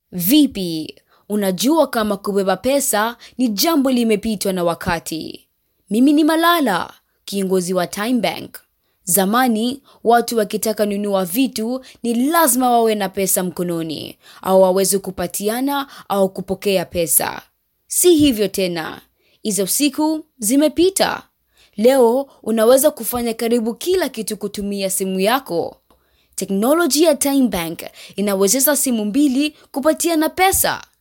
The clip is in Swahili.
Vipi, unajua kama kubeba pesa ni jambo limepitwa na wakati? Mimi ni Malala, kiongozi wa Time Bank. Zamani watu wakitaka nunua vitu ni lazima wawe na pesa mkononi, au waweze kupatiana au kupokea pesa. Si hivyo tena, hizo siku zimepita. Leo unaweza kufanya karibu kila kitu kutumia simu yako. Teknoloji ya Time Bank inawezesha simu mbili kupatiana pesa.